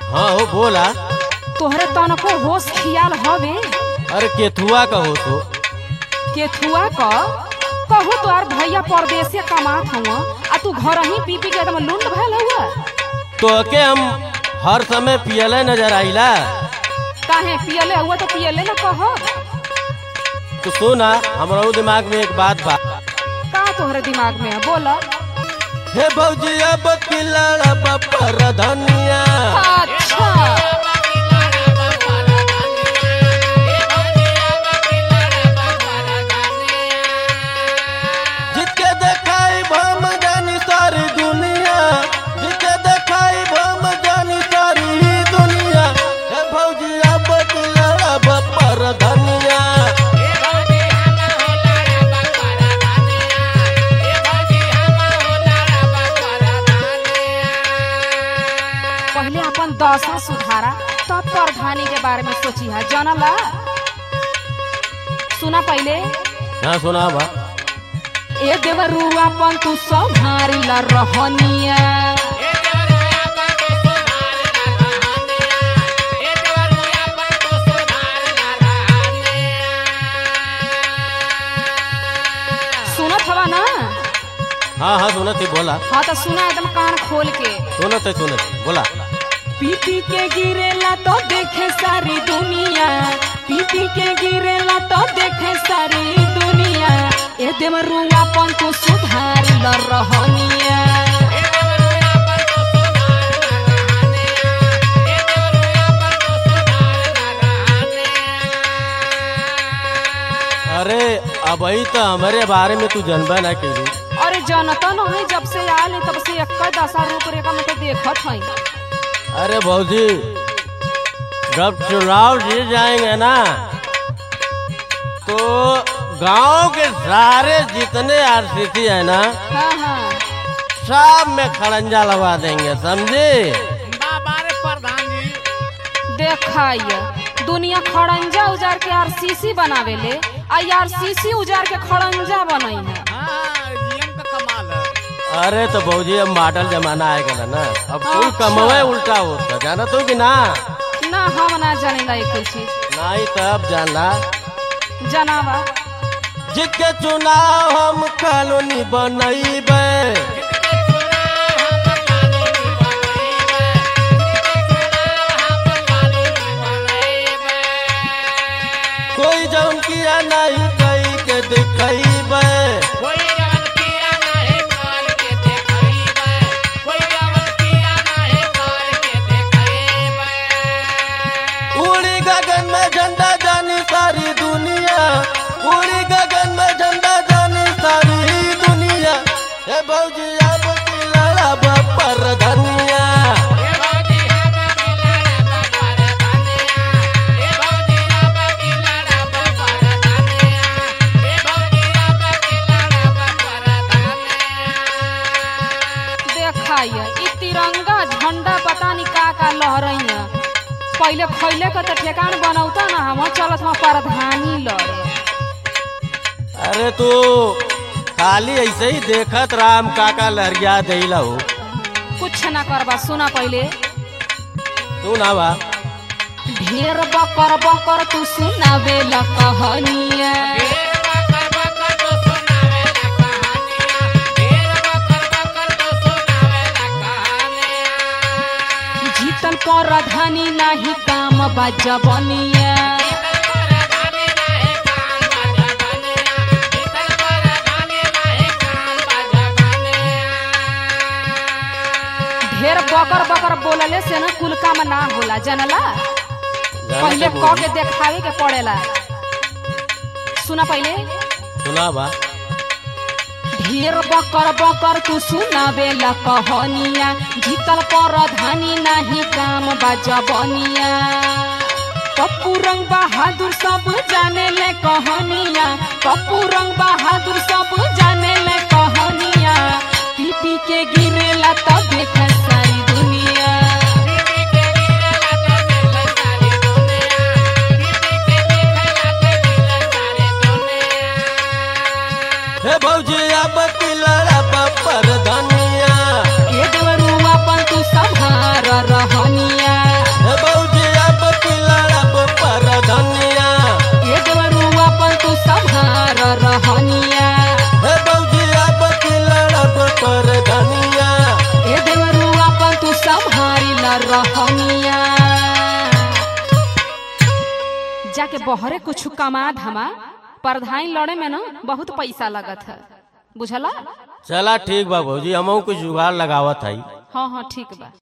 हाँ हो बोला तोहरे तनको होश खियाल हवे अरे केथुआ का हो तो केथुआ क कहू तोहार भैया परदेसे कमात हुआ आ तू घर ही पी पी के एकदम लुंड भयल हुआ तो के हम हर समय पियले नजर आइला काहे पियले हुआ तो पियले न कह तो सुना हमारा दिमाग में एक बात बा का तोहरे दिमाग में है बोला हे भौजी अब पिलड़ पर धनिया अच्छा जिसके देखाई भम जानी सारी दुनिया जिसके देखाई भम जानी सारी दुनिया हे भौजी अब पिलड़ पर धनिया पहले अपन दशा सुधारा तब प्रधानी के बारे में सोची है जानला सुना पहले हाँ सुना बा ए देवरुआ अपन तू संभारी ला रहनिया सुनत हवा ना हाँ हाँ सुनत ही बोला हाँ तो सुना एकदम कान खोल के सुनत है सुनत है, बोला पीपी के गिरेला तो देखे सारी दुनिया पीपी के गिरेला तो देखे सारी दुनिया ए देवरुआ अपन तू सुधारी ला रहनिया अरे अब ही तो हमारे बारे में तू जनबा ना करी अरे जनता न है जब से आयल है, तब से एक दशा रूप रेखा में तो देखत है अरे भौजी जब चुनाव जीत जाएंगे ना तो गांव के सारे जितने आरसीसी है ना हाँ हाँ सब में खड़ंजा लगा देंगे समझे बाबारे प्रधान जी देखाइए दुनिया खड़ंजा उजार के आरसीसी बनावेले आ आरसीसी उजार के खड़ंजा बनई है हाँ जीएम का कमाल है अरे तो भौजी अब मॉडल जमाना आएगा ना अब कुल अच्छा। कमवे उल्टा होता जाना तो कि ना ना हम ना जानेला एक चीज नहीं तब जानला जनावा जिसके चुनाव हम कॉलोनी बनैबे कोई जौन किया नहीं कई के दिखैबे कोई जवन किया नहीं कर के देखइबे कोई जवन किया नहीं कर के देखइबे उड़ी गगन में झंडा जानी सारी दुनिया उड़ी गगन में झंडा जानी सारी दुनिया हे भौजी अब की लड़ब पर धनिया ए भौजी हम बिलड़ा बाबर धनिया ए भौजी हम बिलड़ा बाबर धनिया ए भौजी हम बिलड़ा बाबर धनिया देखाइए ई तिरंगा झंडा पता नहीं का का लहरई है पहले खैले के तो ठेकान बनौता ना हम चलत हम प्रधानी लड़े अरे तू खाली ऐसे ही देखत राम काका लहरिया दिला हो कुछ ना करबा सुना पहले तू ना बा ढेर बकर बकर तू सुनावे ला कहानिया ढेर बकर बकर तो सुनावे ला कहानियां ढेर बकर बकर तो सुनावे ला कहानियां जीतल प्रधानी नाही काम बजबनिया शीतल परधानी नाही काम बाजा बनिया शीतल परधानी नाही काम बाजा बनिया ढेर बकर बकर बोलले से ना कुल काम ना होला जनला जाने पहले के क बोली। के देखावे के पड़ेला सुना पहले सुना बा ढेर बकर बकर तू सुनावे ला कहानिया जीतल प्रधानी नाही काम बजबनिया पप्पू रंग बहादुर सब जाने ले कहानिया पप्पू रंग बहादुर सब जाने ले कहानिया पी पी के गिरेला तब देख सारी दुनिया दीदी के गिरला तो दिल सारी दुनिया दीदी के दिखला तो दिल सारी दुनिया हे भौजी अब की लड़ब पर धनिया ये देवरुआ पर तू संभार रहनिया रहनिया जाके बहरे कुछ कमा धमा परधाई लड़े में ना बहुत पैसा लगत है बुझला चला ठीक बा भौजी हमहू कुछ जुगाड़ लगावत हई हाँ हाँ ठीक बा